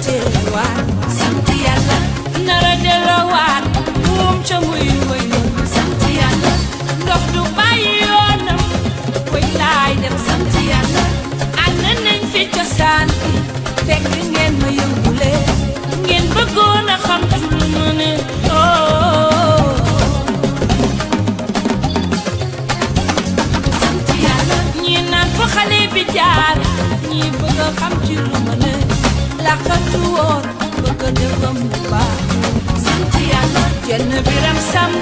teewaat sant yàlla nara delloowaat buum ca muy wëyoon sant yàlla ndox du bàyyi yoonam koy laay dem sant yàlla ànd nañ fi cosaan bi fekk ngeen ma yëngule ngeen bëggoon a xam ci lu ma ne oh sant yàlla ñii naan fa xale bi jaar ñii bëgg a xam ci lu ma ne làqatu woon bëgg a defam bu baax sant yàlla jenn biram sam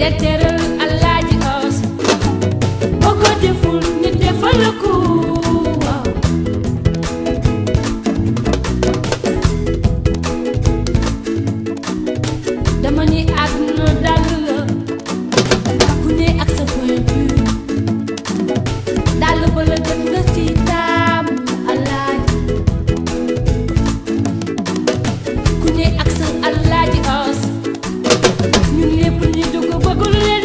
de teral alaaji os boo ko deful nit defal la ko waaw dama ni àdduna dal la ku ne ak sa point de vue dal ba la jot nga ci taamu alaaji ku ne ak sa alaaji os ñun lépp ñu dugg bëggul leen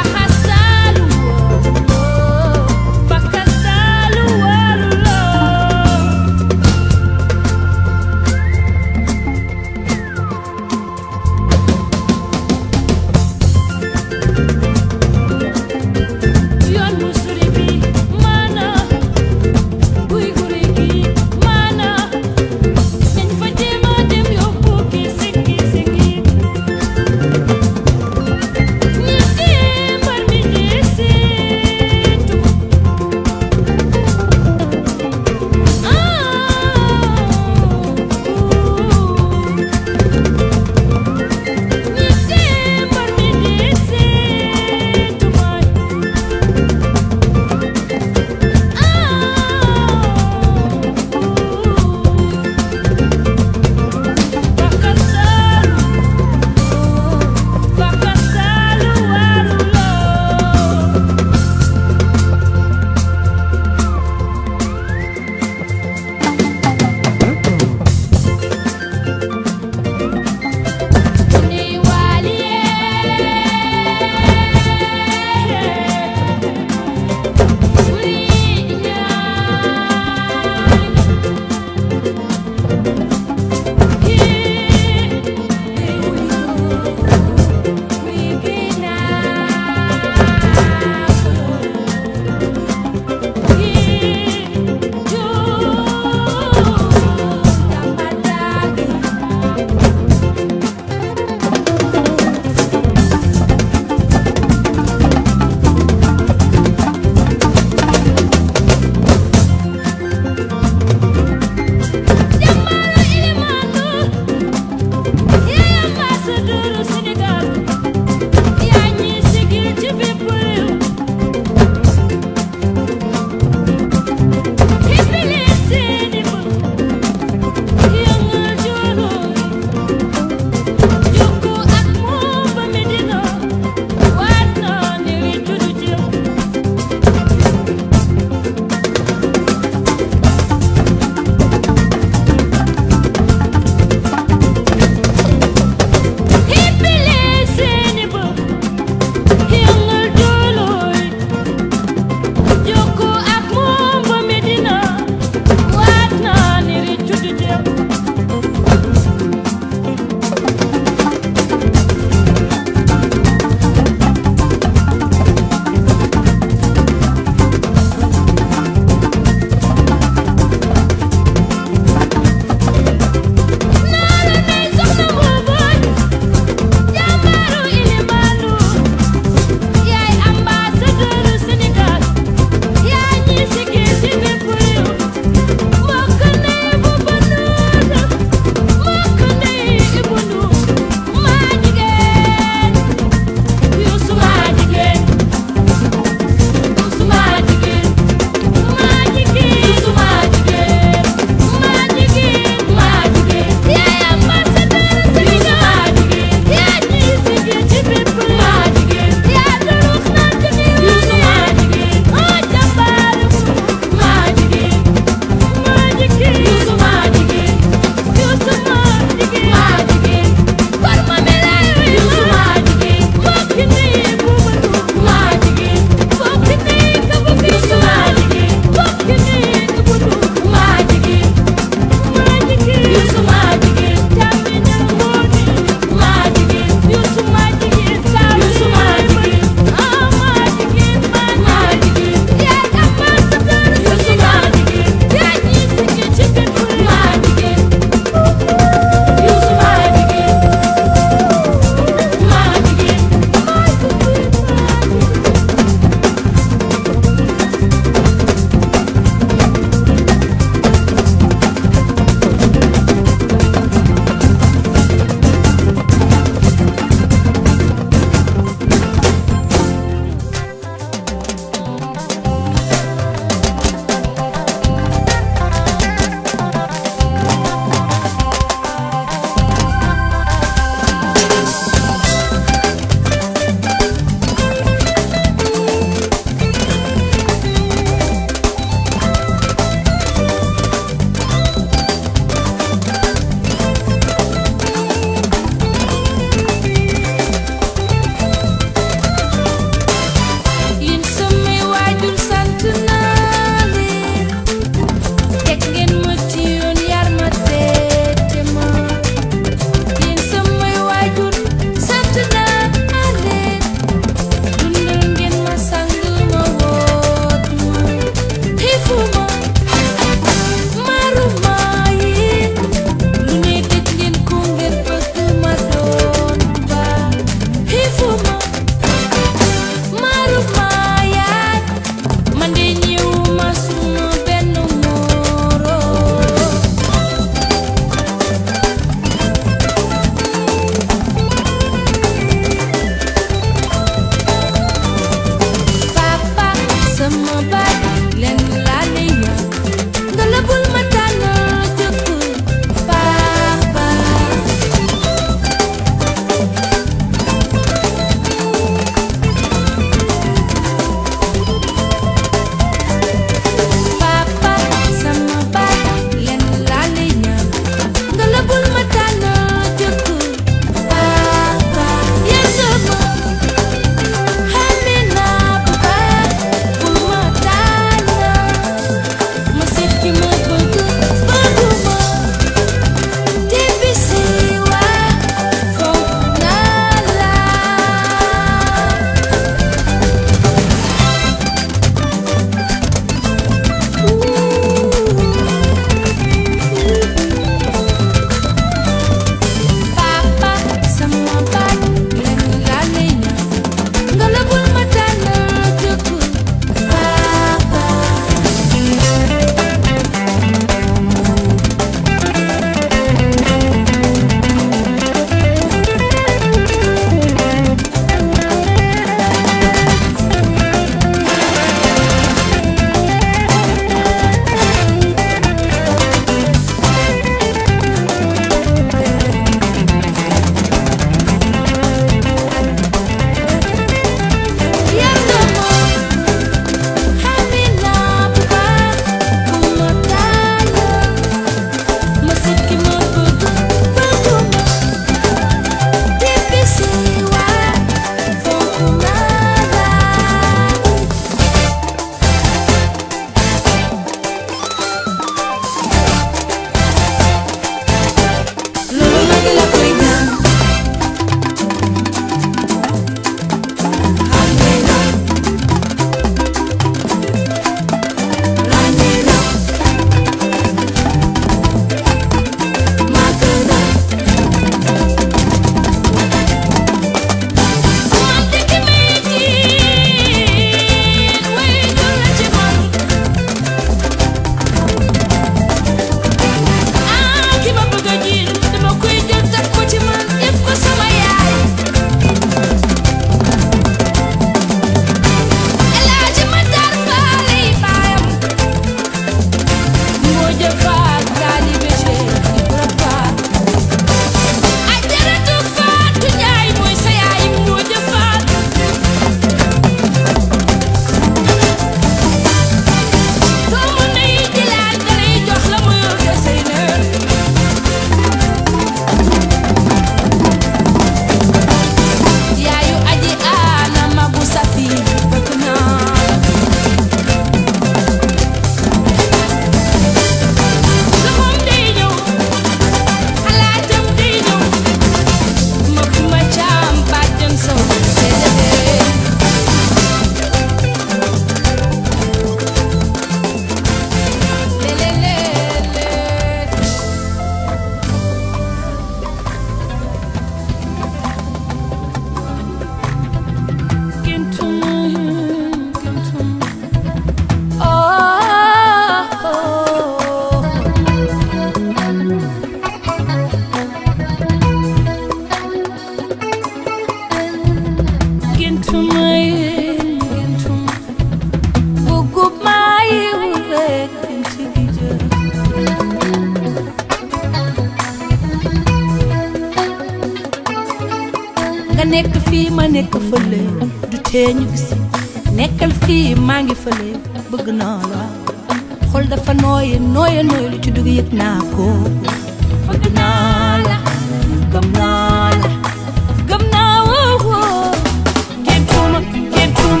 nga nekk fii ma nekk fële du tee ñu gis nekkal fii maa ngi fële bëgg naa la xol dafa nooye nooye nooye lu ci dugg yëg naa ko bëgg naa la gëm naa la gëm naa woo woo géntuma géntuma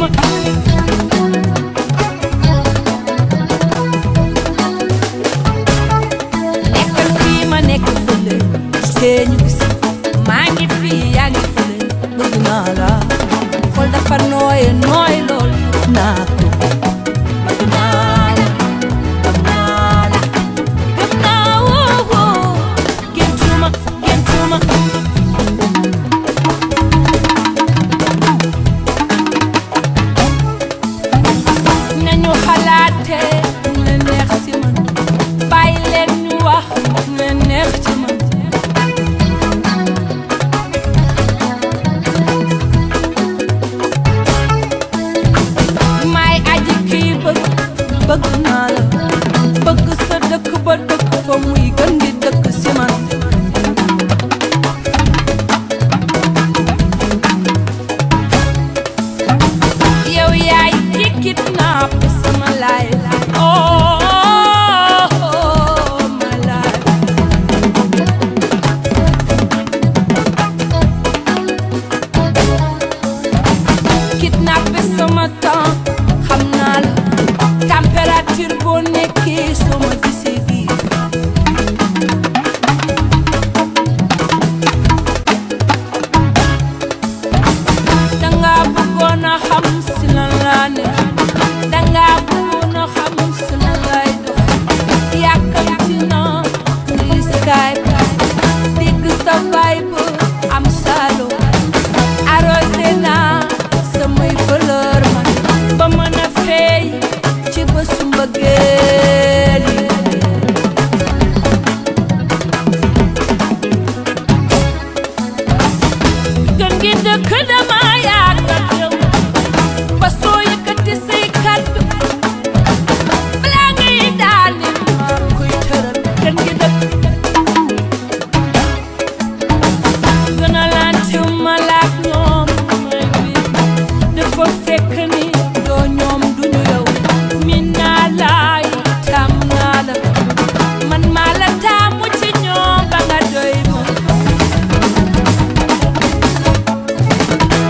nekkal fii ma nekk fële tee ñu gis maa ngi fii yaa ngi fële bëgg naa la xol dafa nooye nooye lool naa ko bëgg naa la gëm naa la gëm naa woo woo géntuma géntuma nañu xalaate ñu leen neex ci man bàyyi leen ñu wax ñu leen neex ci man may aji kii bëgg bëgg naa la bëgg sa dëkk ba dëkk fa muy gën di dëkk ci man yow yaay ki kidnap sama life oh my life kidnappé sama temps xam naa la température boo nekkee soo ma gisee bii danga bëggoon a xam si lan laa ne danga bëggoon a xam si lan laay dox yàkkamti naa ni Skype dégg sa vibe am salo arrosé naa samay fleur man ba mën a feey ci bésu mbëggeel yi gën gi dëkk dama yàgg ak yow ba soo yëkkati say kàddu balaa ngay daane maa koy tëral gën gi dëkk gën a lante ma laak ñoom may bi dafa fekk ni doo ñoom duñu yow min naa laay tam naa la man maa la taamu ci ñoom ba nga doy ma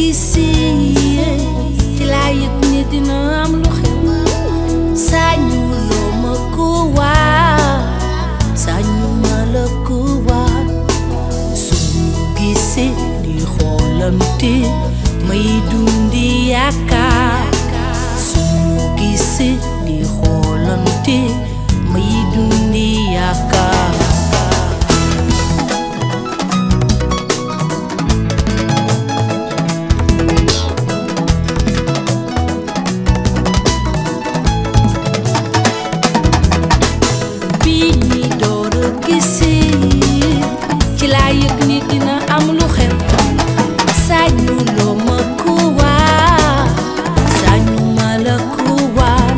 gisee ci laa yëg ni dina am lu xew sañu loo ma ko waa sañu ma la ko waa suñu gisee di xoolante may dundi yaakaar suñu gisee di xoolante may dundi yaakaar bi ñi door a gisee ci laa yëg ni dina am lu xew sañu loo ma ko waa sañu ma la ko waa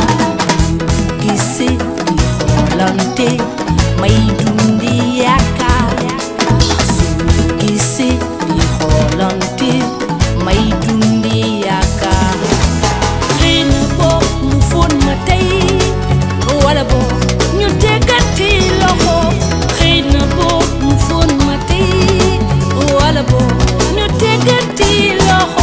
gisee di xoolante may dundi yaakaar suñu gisee di xoolante may dundi yaakaar xëy na boo mu fóon ma tey wala boo ñu déggati loxo xëy na boo mu fóon ma tey wala boo ñu déggati loxo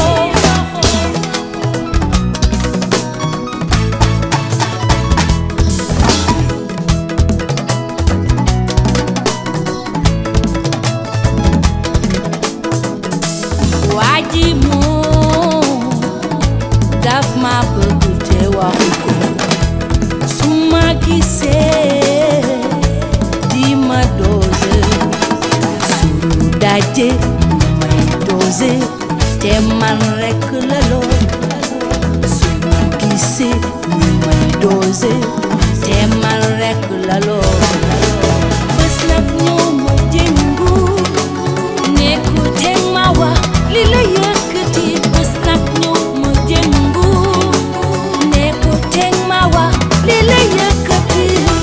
waa ji moom daf ma bëgg te waxu ko su ma gisee di ma doose suñu daje may doose te man rekk la lool suñu gisee ñu may doose te man rekk la lool bés nag ñëw ma jëngu nekku te ma wax li la yëkkati bés nag ñëw ma jëngu nekku te ma wax li la yëkkati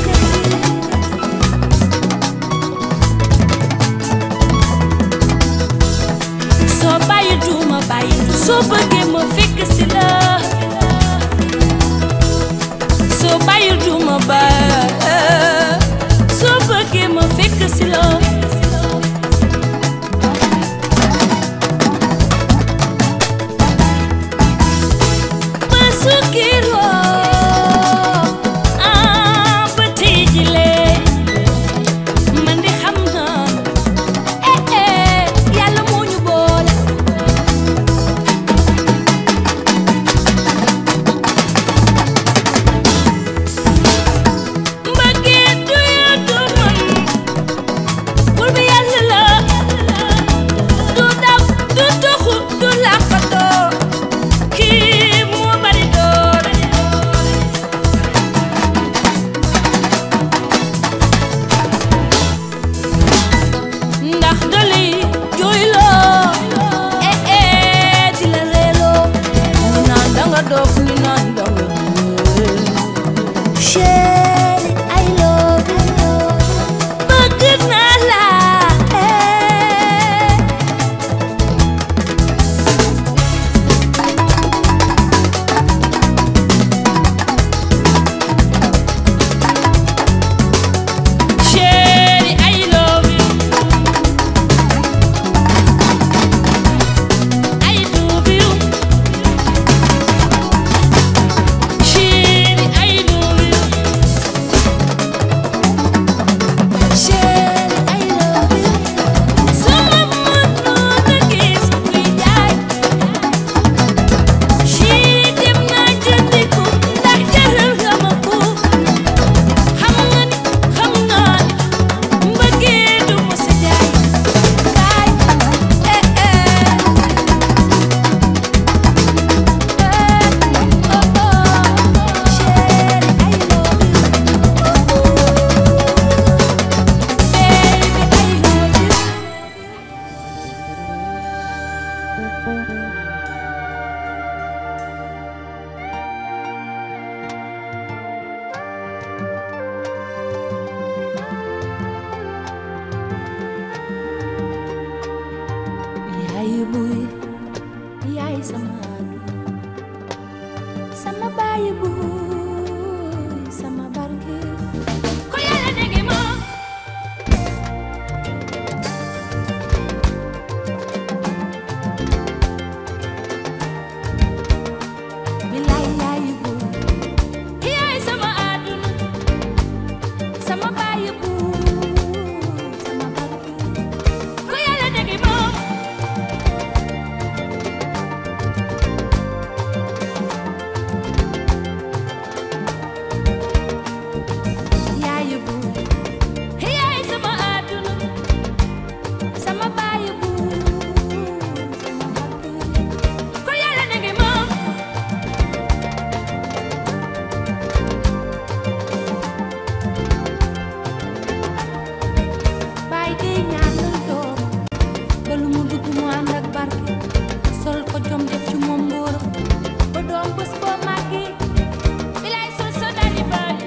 soo bàyyi duma bàyyi soo bëggee ma fekk si la soo bàyyi duma bàyyi soo bëggee ma fekk si la Basukiro ah ba tey jii man di xam naa eh eh yàlla moo ñu boole. mbëggeel du yóotu man bul bi yàlla la du daw du toxu du làqatoo kii moo bari doole. ndax dali jooyloo eh eh di la reeloo ñu naan danga dof ñu naan danga chéri I love you bëgg naa la eh Chérie, I love you. I love you. Chérie, I love you. Chérie, I love you. Sama mënoon a gis muy jaay. Chérie, dem naa jëndi ko ndax jaral nga ma ko. xam nga ni xam naa ni mbëggee du ma sa jaay kaay eh eh eh oh oh chéri I love you oh baby I love you yaay buy yaay sama àdduna sama baay buy sama barke ko yàlla dégg ma sama bàyyi buur sama bakk ko yàlla ne ngi moom bàyyi day ñaanal doom ba lu mu dugg mu ànd ak barke sol ko jom def ci moom mbóoro ba doom bés boo màggee bilaay sol so dali baali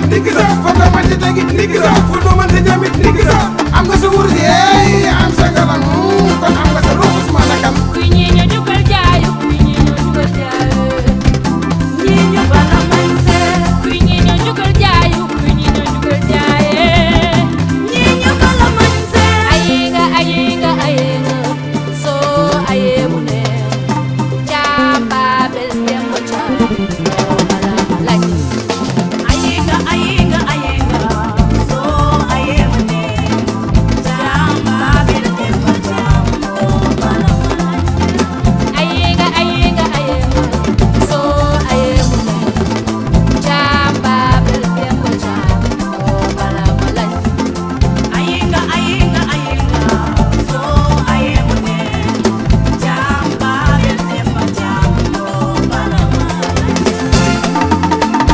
ndigg sa foog nga mën ci tegit ndigg sa fu nu mën ci jamit ndigg sa am nga sa wurus yeey am sa ngalam kon am nga sa ruus ma nakam kuy ñii ñu jugal jaayu kuy ñii ñu jugal jaayu ñii ñu bala man see kuy ñii ñu jugal jaayu kuy ñii ñu jugal jaaye ñii ñu bala man see ayinga ayinga ayinga soo aye mu ne caamba bel dembo caamba bala lañ ayinga ayinga ayinga soo aye mu ne caamba bel dembo caamba bala lañ ayinga ayinga ayinga soo aye mu ne caamba bel dembo caamba bala lañ ayinga ayinga ayinga soo aye mu ne caamba bel dembo caamba bala lañ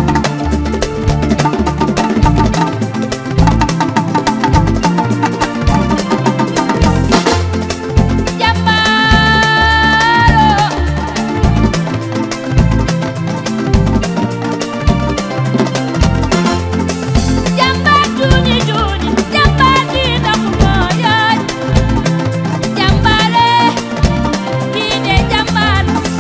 Jàmbaaro jàmbaar juuni juuni jàmbaar di taxu moo yaay jàmbaare kii de jàmbaar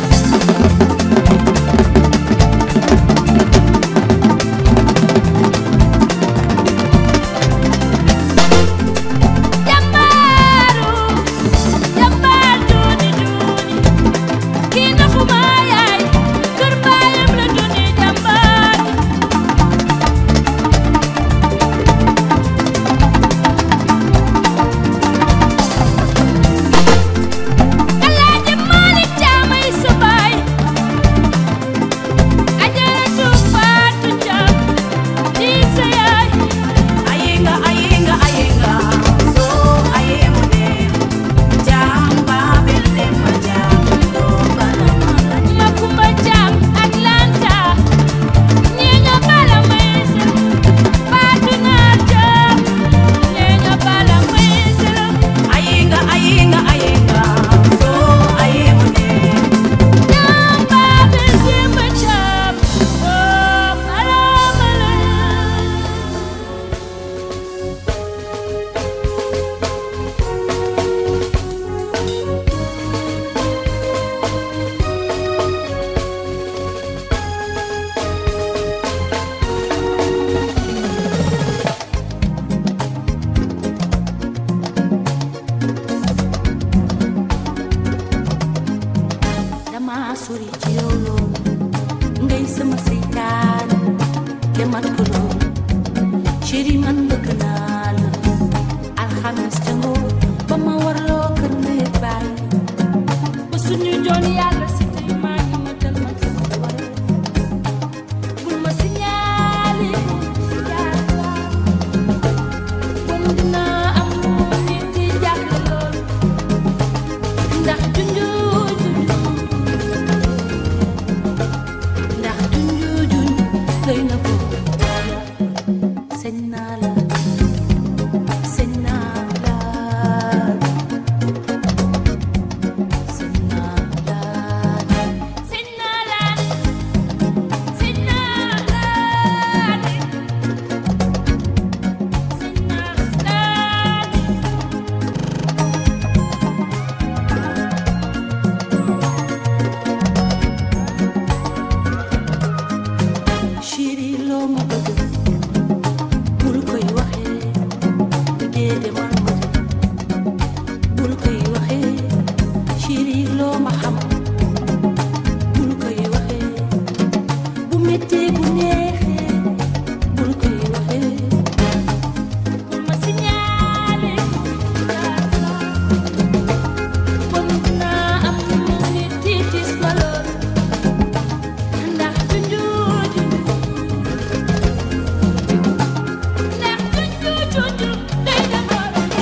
jàmbaaru jàmbaar juuni juuni kii taxu moo yaay kër baayam la juuni jàmbaar Alaaji Maalik Caamay sa baay Ajaratu Faatu Caam di sa yaay ayinga ayinga ayinga soo aye mu ne Caamba bel demba Caam doo bala mala ña kumba Caam Atlanta ñee ña bala may sa Faatu Naar Caam ñee ña bala may sa ayinga ayinga ayinga soo aye mu ne Caamba bel demba Caam doo bala mala dama sori ci yow lool ngay sama seytaan te man ko lool chéri man bëgg naa la alxames ca ngoo ba ma warloo kër ndey baay ba suñu joon yàlla si tey maa ngi ma dal ma sama waree bul ma signalé si jaar bon dinaa am nit di jàkk lool ndax junju junju ndax junju junju doy na ko sañ naa la sañ naa la sañ naa la sañ naa la sañ naa la sañ naa la chéri loo ma bëgg bul koy waxee déedéet man ma bul koy waxee chéri loo ma xam bul koy waxee bu méttee bu neexee bul koy waxee bul ma signalé bon naa am nit tiitis ma lool ndax junju junju ndax junju junju day na borom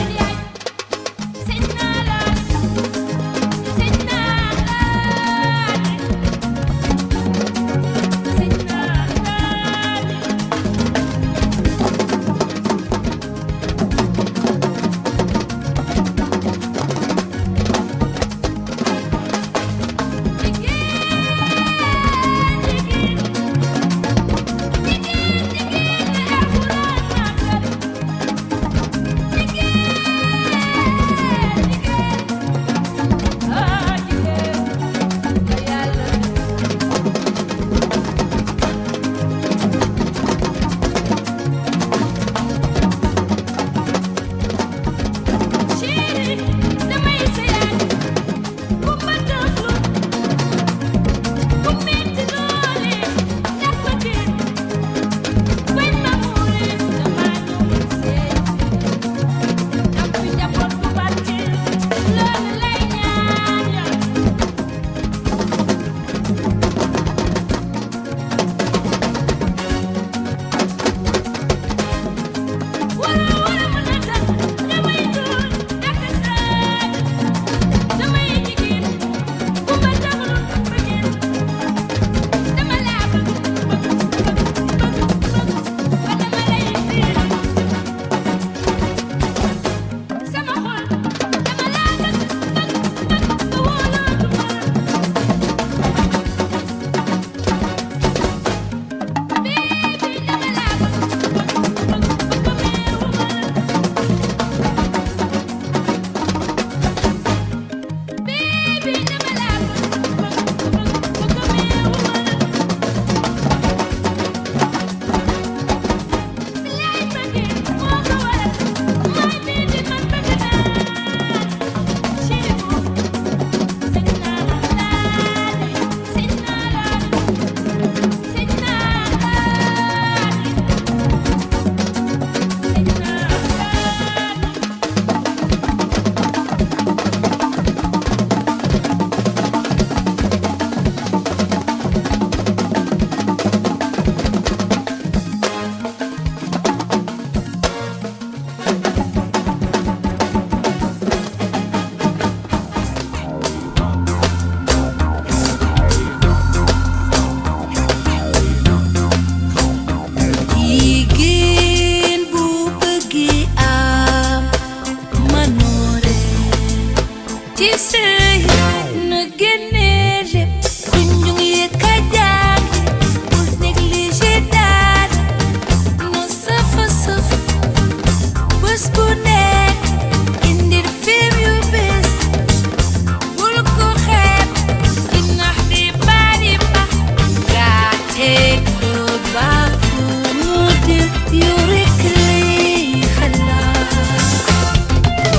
ci sëy na génne lépp kunjung yi ka jàng bul négligé dara na safa saf bés bu nekk indir film yu bees bul ko xeeb inax di bari ba gaa teg ko ba fu mu dir yu rekk lay xalaat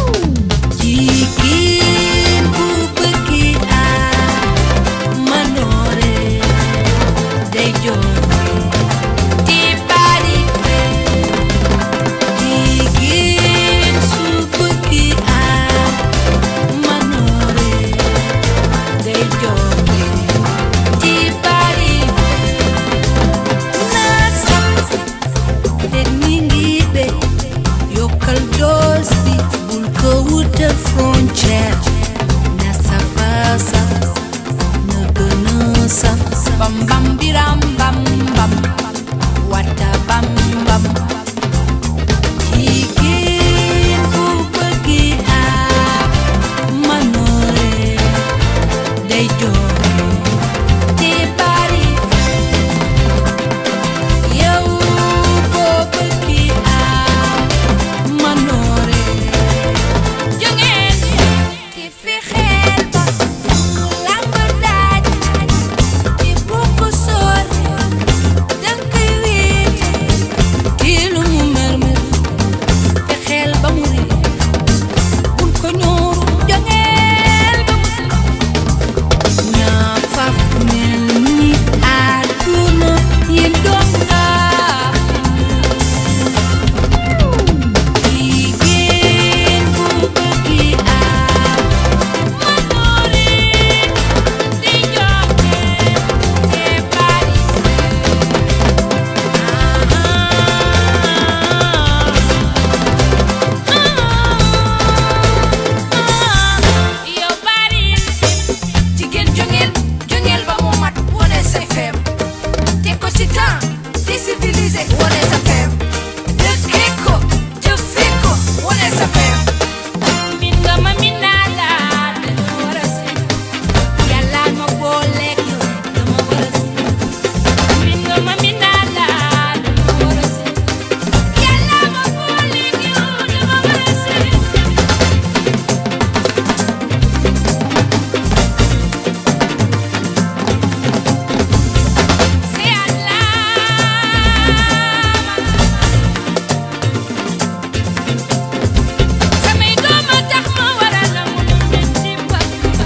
jigéen bu bëggi am manoore day jooy di bari jigéen su bëggi am manoore day jooy di bari naa sax fekk mi ngi be yokkal doos bi bul ko wutal frontière na safa saf na gën a saf bam bam biram bam bam wata bam bam jigéen bu bëggi ak manoore day jooy te bari yow boo bëggi am manoore jógeen te fexeel ba lamb daaj te bu ko sóor danga koy wéete te lu mu mërmër fexeel ba mu réer bul ko ñooru jógeel ba mu si naa faf mel ni àdduna yi doon naa jigéen bu bëggi am manoore di joxe te bari yow bari jigéen jongeel jongeel ba mu mat wone say feem te ko si temps te civilisé wone sa feem dëkkee ko jëfee ko wone sa feem min nga ma min naa la dama war a si yàlla ma booleeg yow dama war a si min nga ma min naa la dama war a si yàlla ma booleeg yow dama war a si C'est Allah samay doom a tax ma war a nangu lu metti ba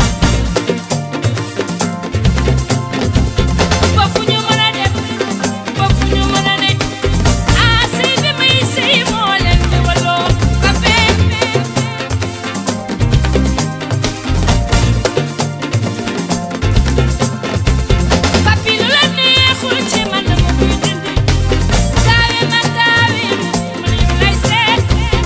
ba fu ñu mën a dem ba fu ñu mën a ne ah sëy bi may sëy moo leen jëbaloo ba bee papi lu la neexul ci man dama koy dindi taawi ma taawi man yow lay seet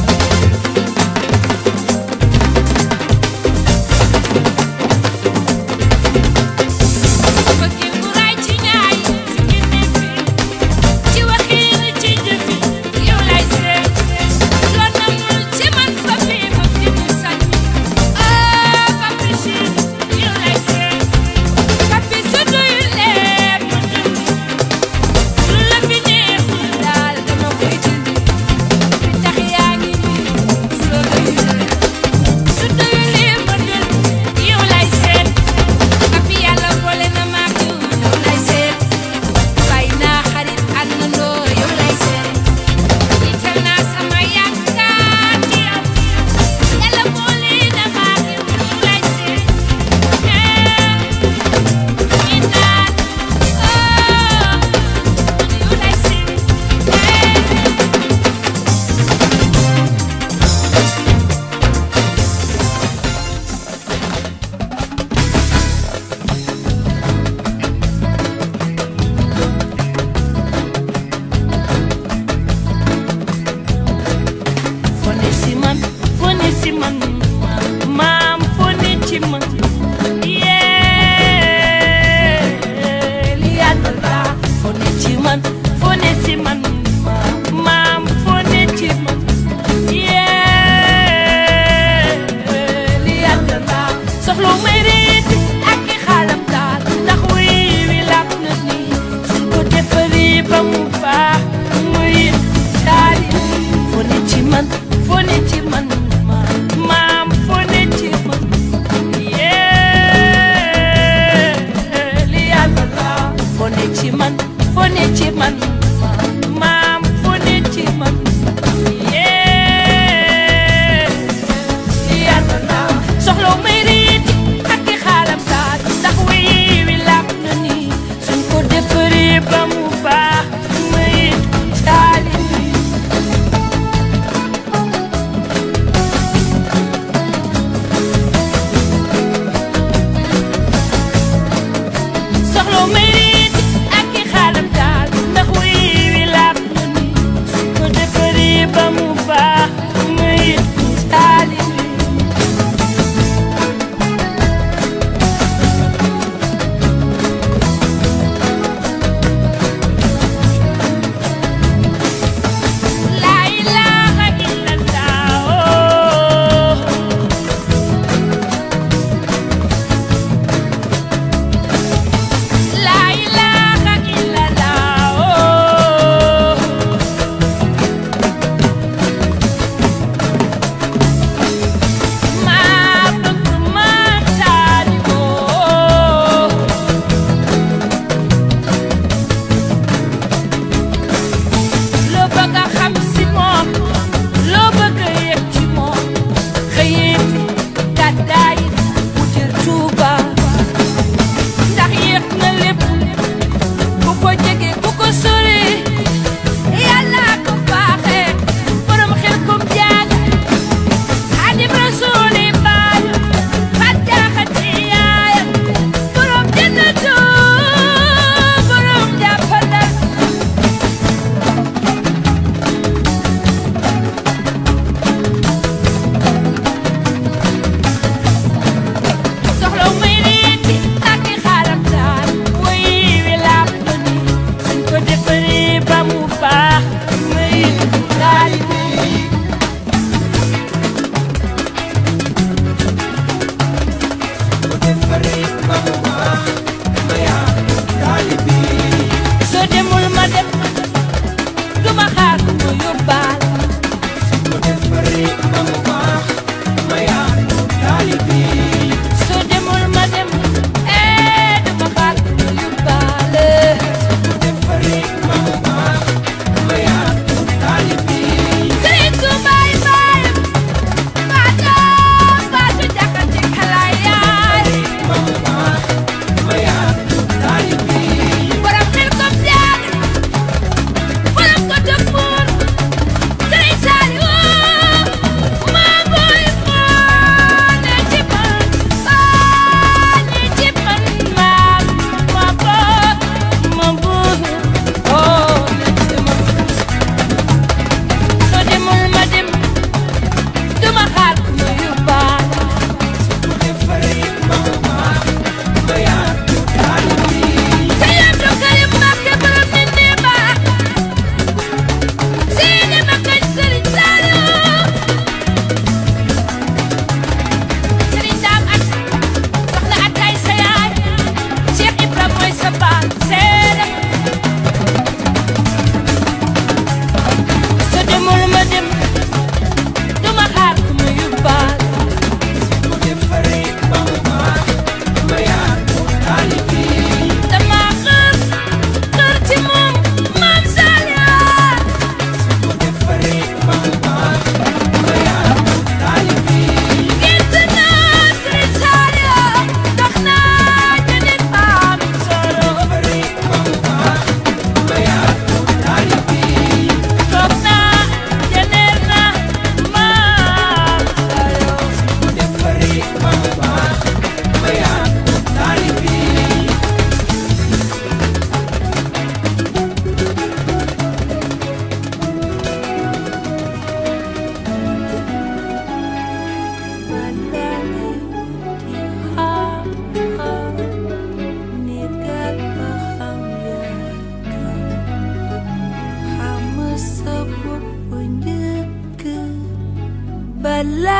bëggee bu raay ci ñaay si génne fi ci waxiin ci jëfi yow lay seet loo namul ci man papi papi mu sañ ah papi ci yow lay seet papi su doyulee ma dindi lu la fi neexul daal dama koy dindi fi tax yaa ngi nii su la doyulee su doyulee ma dindi yow lay seet papi yàlla boole na ma ak yow yow lay seet bàyyi naa xarit àndandoo yow lay seet jiital naa sama yaakaar ci yow yàlla boole na ma ak yow yow lay seet mi naan oh yow lay seet fone si man fone si man maam fone ci man yee li yàlla la fone ci man fone si man maam fone ci man yee li yàlla la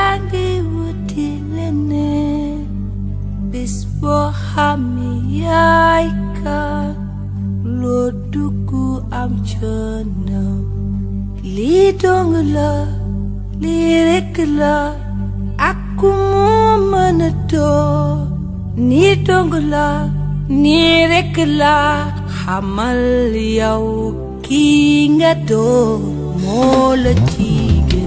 yaa ngi wuti leneen bis boo xamee yaay kan loo dugg am coono lii dong la lii rekk la ak ku mu mën a doon nii dong la nii rekk la xamal yow kii nga doon moo la ci gën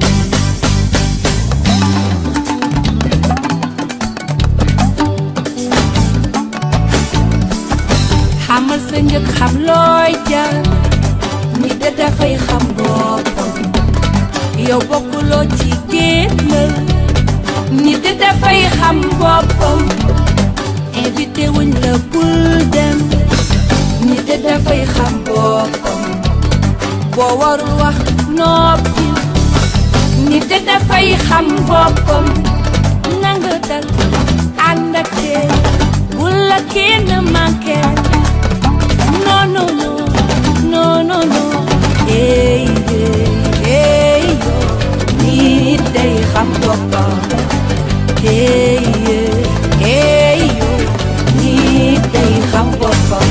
xamal sa njëkk xam looy jar ni da dafay xam boppam yow bokkuloo ci génn ni da dafay xam boppam invité wuñ la bul dem ni da dafay xam boppam boo warul wax noppi ni da dafay xam boppam nanga dal ànd ak tey bul la kenn manqué no no no no no no hey hey hey yo nit day xam boppam hey hey hey yo nit day xam boppam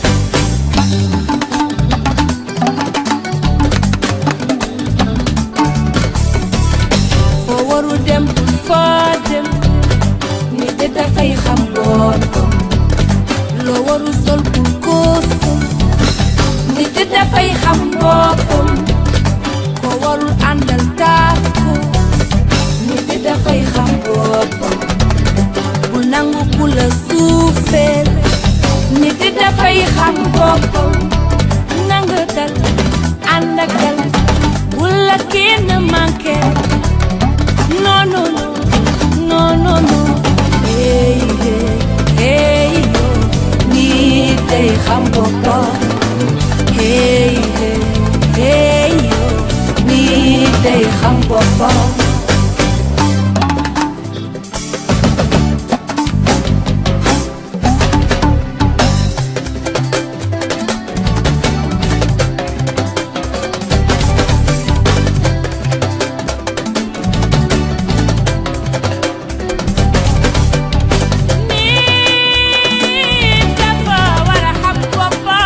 foo waru dem foo dem nit de dafay xam boppam loo waru sol bul ko sol nit de dafay xam boppam ko warul àndal taaf ko nit de dafay xam boppam bul nangu ku la suufeel nit de dafay xam boppam nanga dal ànd ak dal bul la kenn manqué non non non non non non hey hey hey yo nit day xam boppam hey hey hey yo nit day xam boppam nit dafa war a xam boppam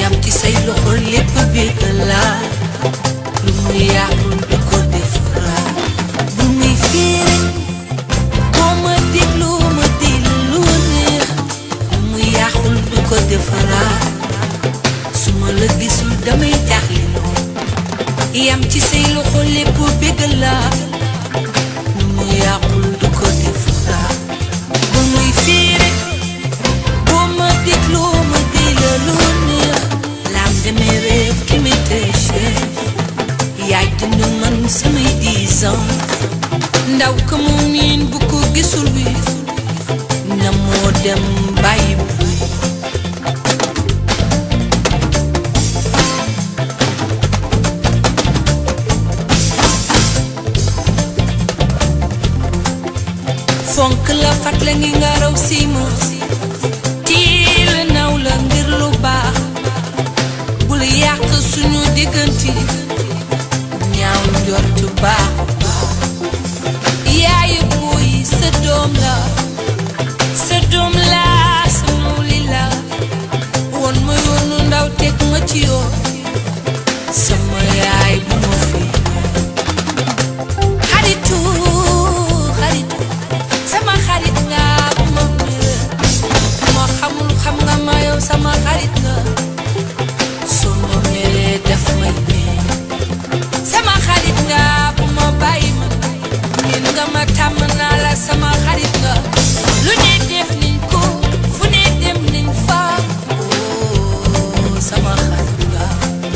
yam ci say loxo lépp bégg la lu mu yàqul du ko defaraat bu muy fiire boo ma déglu ma di lu neex lu mu yàqul du ko defaraat su ma la gisul damay jaaxle lool yam ci say loxo lépp bégg la lu mu yàqul du ko defaraat bu muy fiire boo ma déglu ma di la lu neex laam demee réew ki mi tëche yaay dund man samay dix ans ndaw ka mu miin bu ko gisul wi na moo dem bàyyi bu fonk la fat la ngi nga raw siima tiil naw la ngir lu baax bul yàq suñu digganti ñaaw njortu baax yaayu buy sa doom la sa doom la sa nuuli la woon ma yoonu ndaw teg ma ci yoon sama yaay bu ma fi xaritu xaritu sama xarit nga bu ma mere moo xamul xam nga ma yow sama xarit nga soo ma meree daf may mee sama xarit nga bu ma bàyyi ma ngeen nga ma tàmm naa la sama xarit nga lu ne def nañ ko fu ne dem nañ fa oh sama xarit nga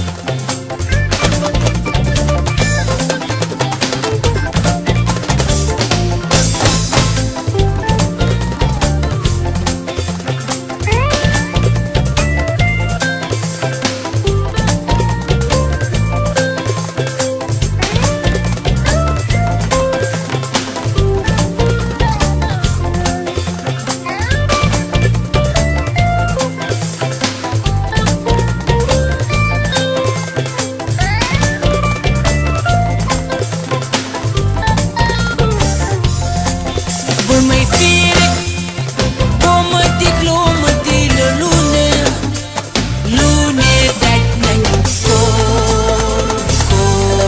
bul may fiire boo ma dégloo ma di la lu ne lu ne daj nañ ko ko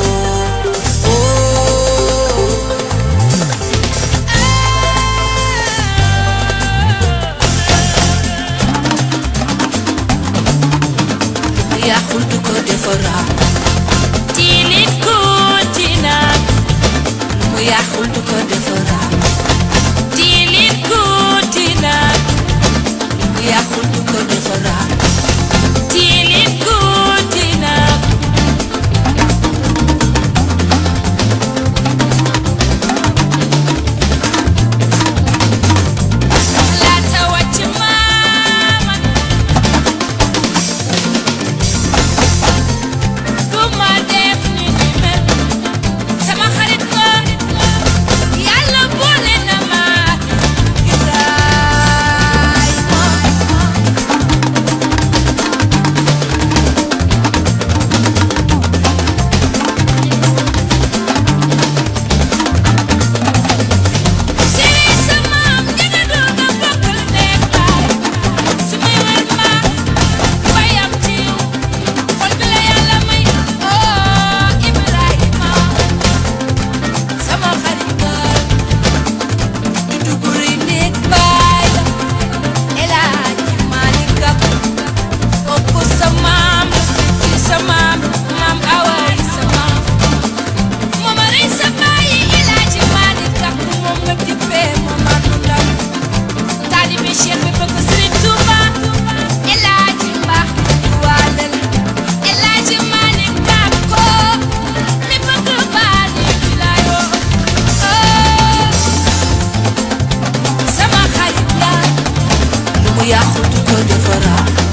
oh. yàqul du ko defaraat tilit ko tinaat lu mu yàqul du ko defaraat tilit ko tinaat lu mu yàqul du ko defaraat tilit ko tinaat laata wàcc maama du ma def ni ni mel sama xarit ko yàlla boole na ma Ibrahima Sëriñ sa maam ñanga doon nga bokkal nekk baay su may wër ma bayam ci xol bi la yàlla may oh Ibrahima sama xarit nga du duguri nekk baay la El Hadji Malick Gakou kooku sa maam ci sa maam maam awaay sa maam moom a rey sa bàyyi El Hadji Malick Gakou moom nga dippee moom a nu ndaw taalibe Cheikh bi bëgg Sëriñ Tuuba El Hadji mbaax di waadal El Hadji Malick Gakou mi bëgg baali wilaayoo sama xarit la lu mu yàqu du ko defaraat